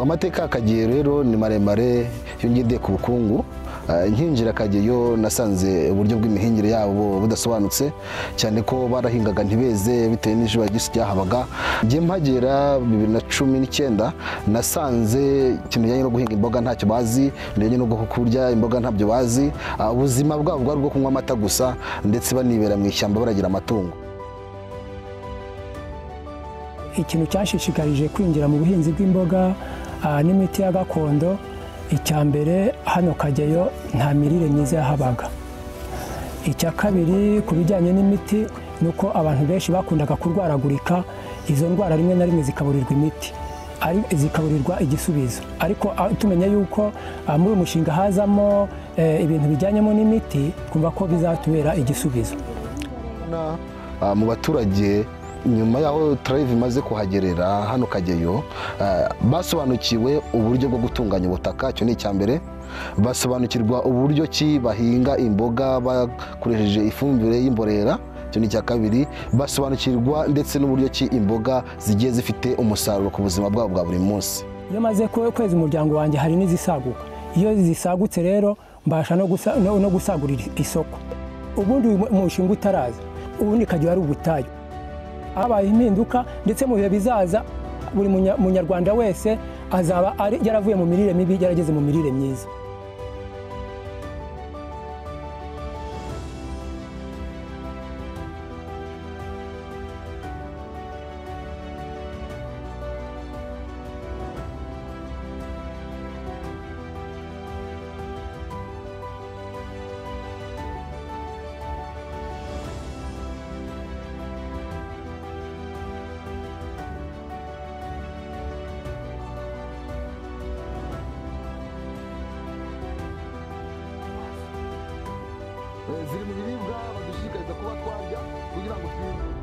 amateka y'akageyo rero ni maremare iyo ngiye ku bukungu nkinjira akageyo nasanze uburyo bw'imihingire yabo budasobanutse cyane ko barahingaga ntibeze bitewe n'izuba ry'isi ryahabaga ngiye mpagera bibiri na cumi n'icyenda nasanze ikintu kijyanye no guhinga imboga ntacyo bazi bijyanye no kurya imboga ntabyo bazi ubuzima bwabo bwari ubwo kunywa amata gusa ndetse banibera mu ishyamba baragira amatungo ikintu cyashishikarije kwinjira mu buhinzi bw'imboga n'imiti ya gakondo icya mbere hano kageyo nta mirire myiza yahabaga icya kabiri ku bijyanye n'imiti ni uko abantu benshi bakundaga kurwaragurika izo ndwara rimwe na rimwe zikaburirwa imiti zikaburirwa igisubizo ariko tumenya yuko muri uyu mushinga hazamo ibintu bijyanyemo n'imiti twumva ko bizatubera igisubizo mu baturage nyuma y'aho tarayive imaze kuhagerera hano kageyo basobanukiwe uburyo bwo gutunganya ubutaka icyo ni icya mbere basobanukirwa uburyo ki bahinga imboga bakoresheje ifumbire y'imborera icyo ni icya kabiri basobanukirwa ndetse n'uburyo ki imboga zigiye zifite umusaruro ku buzima bwabo bwa buri munsi iyo maze kwezi umuryango wanjye hari n'izisaguka iyo zisagutse rero mbasha no gusagurira isoko ubundi umushinga utaraza ubundi kageyo ari ubutayu habaye impinduka ndetse mu bihe bizaza buri munyarwanda wese azaba yaravuye mu mirire mibi yarageze mu mirire myiza ziri mu biribwa badushishikariza kuba twarya kugira ngo twirinde